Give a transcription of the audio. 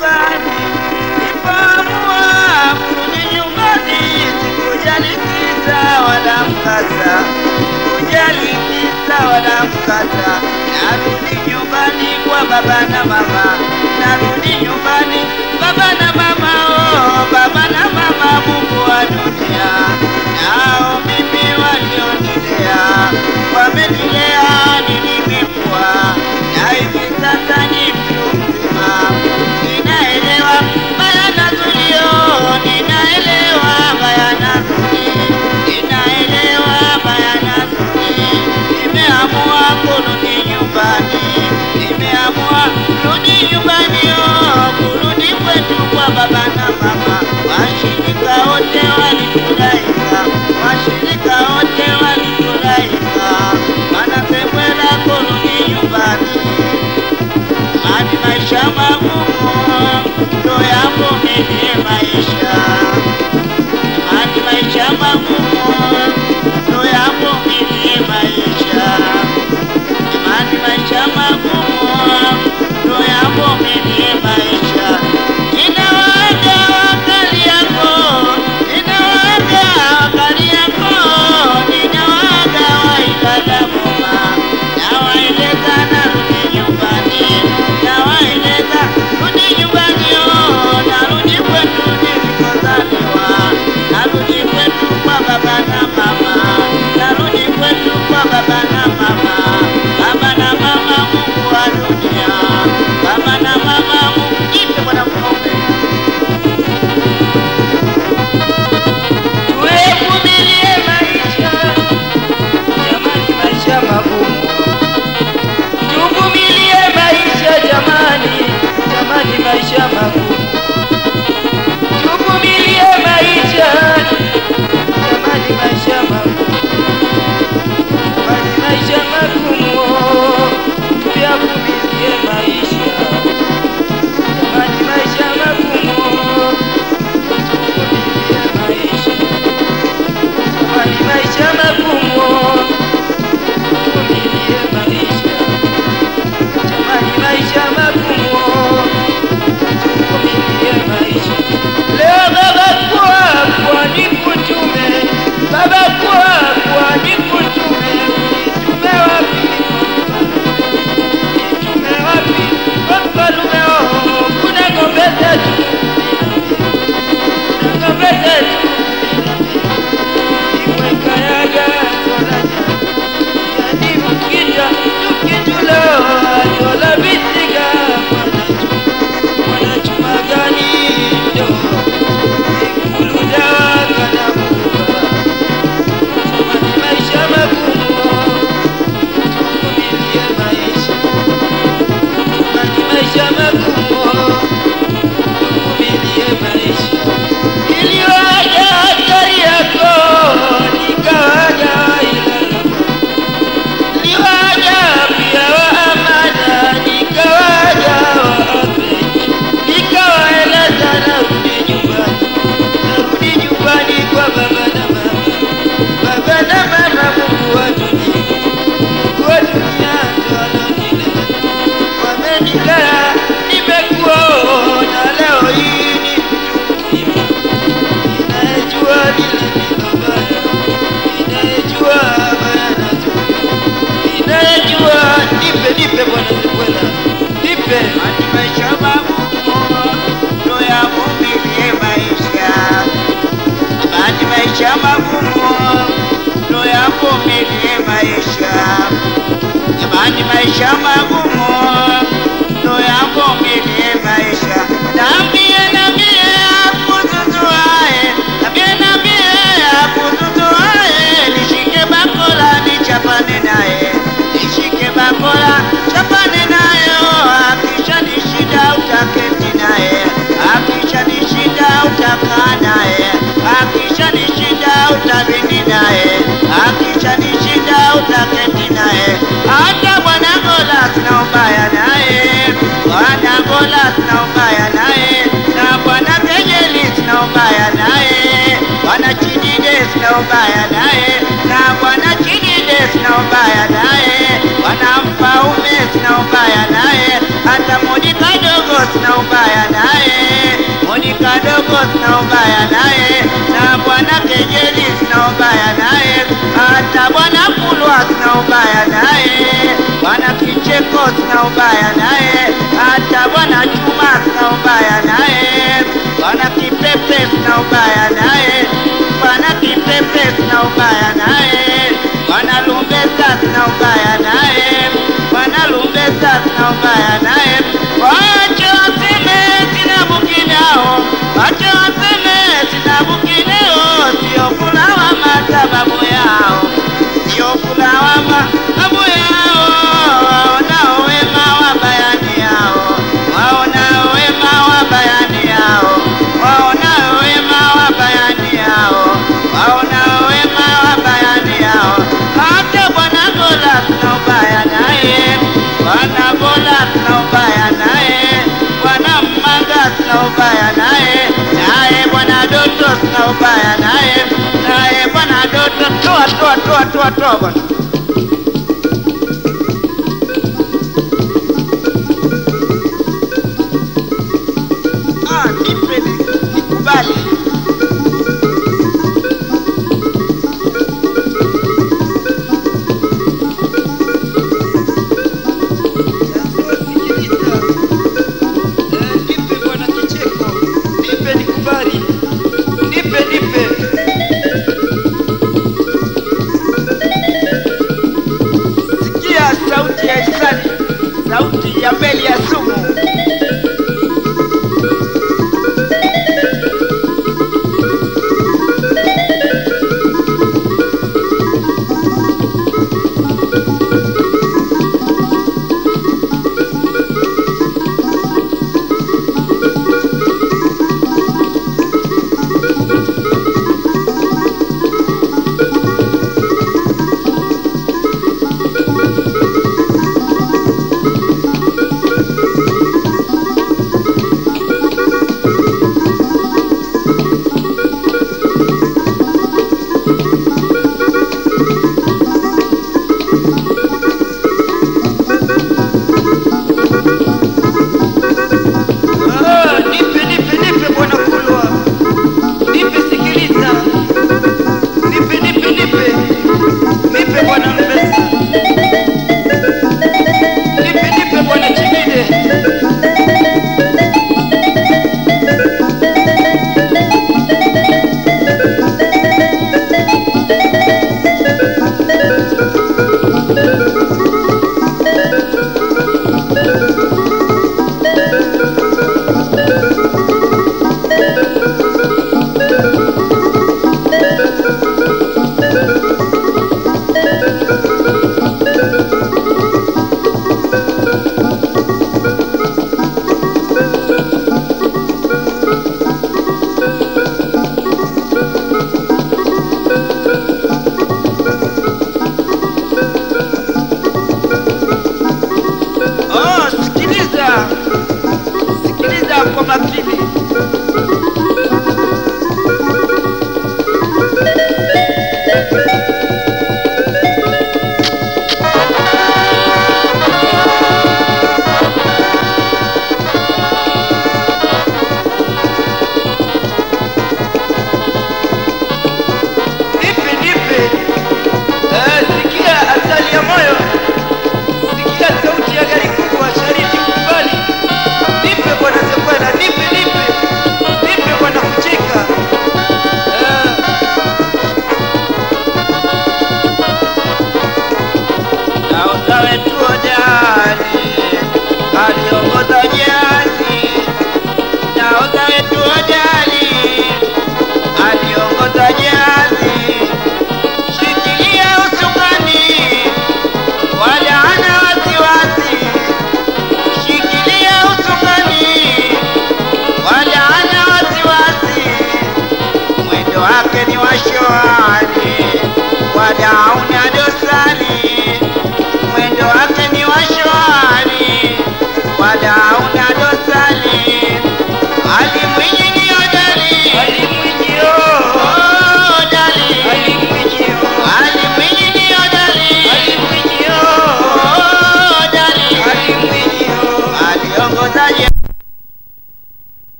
nyumbani. Nilipoamua kurudi nyumbani, sikujali kisa wala mkasa, sikujali kisa wala mkasa. Narudi nyumbani kwa baba na mama, narudi nyumbani baba na mama, oh baba na mama, Mungu wa dunia, nao mimi walionilea wamenilea, nilimekwa na hivi sasa ni mtu mzima, ninaelewa baya na zulio, ninaelewa baya na zuri, ninaelewa baya na zuri, nimeamua kurudi nyumbani, nimeamua kurudi nyumbani, oh, kurudi kwetu kwa baba na mama, washirika wote walifurahika, washirika wote walifurahika, wanasema kurudi nyumbani hadi maisha magumu ndo yavumilie maisha, hadi maisha magumu ndo yavumilie maisha, hadi maisha magumu ndo yavumilie maisha. Ninawaaga wakali yako, ninawaaga wakali yako, ninawaaga waibada muma, nawaeleza narudi nyumbani, nawaeleza rudi nyumbani, oh, narudi kwetu nilikozaliwa, narudi kwetu kwa baba na mama, narudi kwetu kwa baba na mama, baba na mama, Mungu wa dunia, baba na mama, Mungu jipe bwana mfalme tuvumilie maisha, jamani, maisha magumu. Tuvumilie maisha jamani, jamani, maisha magumu. Tuvumilie maisha, jamani, maisha magumu. Jamani, maisha magumu, tuyavumilie maisha, jamani, maisha magumu. Tuvumilie maisha Jamani, maisha magumu, tuvumilie maisha. Jamani, maisha magumu, tuvumilie maisha. Leo baba kwa kwa nikutume, baba kwa kwa nikutume, nitume wapi? Nitume wapi? Kwa mfalume oh, kuna ng'ombe zetu, kuna ng'ombe zetu Iwekayaga tolaja yani mukija tukitulo atola bisiga wanachuma gani ndo ikuluda kana buka jamani maisha magumu tuvumilie maisha jamani maisha magumu tuvumilie maisha iliwaja hatari yako nikawaja ilala Liwaja pia wa amana, nikawaja wa ape, nikawaeleza narudi nyumbani, narudi nyumbani kwa baba na mama, baba na mama, Mungu wa dunia, Mungu wa dunia ndo alonilea, wamenilea, nimekuona leo hii ni mtu mzima, ninayejua lile lilo baya, ninayejua baya na zuri ninayejua nipe nipe bwana zikwela nipe hadi maisha magumu ndo yavumilie maisha hadi maisha magumu ndo yavumilie maisha jamani maisha magumu ndo yavumilie maisha nambie nambie akuzuzuae nambie nambie akuzuzuae nishike bakola nichapane naye nishike bakola chapane naye akisha nishida utaketi naye akisha nishida utakaa naye akisha nishida utabini naye akisha nishida utaketi naye hata bwana gola sina ubaya naye bwana gola sina ubaya naye na bwana kejeli sina ubaya naye bwana chidide sina ubaya naye na bwana chidide sina ubaya naye bwana mfaume sina ubaya naye hata modi kadogo sina ubaya naye sina ubaya naye, na bwana Kejeli sina ubaya naye, hata bwana Kulwa sina ubaya naye, bwana Kicheko sina ubaya naye, hata bwana Chuma sina ubaya naye, bwana Kipepe sina ubaya naye, bwana Kipepe sina ubaya naye, bwana Lumbesa sina ubaya naye, bwana Lumbesa sina ubaya naye, wache waseme sina bukinao, wache waseme sina bukinao, sio kulawama sababu yao, sio kulawama sababu yao, waonao wema wa bayani yao, waonao wema wa bayani yao, waonao wema wa bayani yao, waonao wema wa bayani yao, hata bwana Gola sina ubaya naye, bwana Gola sina ubaya naye, bwana Mmanga sina ubaya naye, naye bwana Doto sina ubaya naye, naye bwana Doto toa toa toa toa toa bwana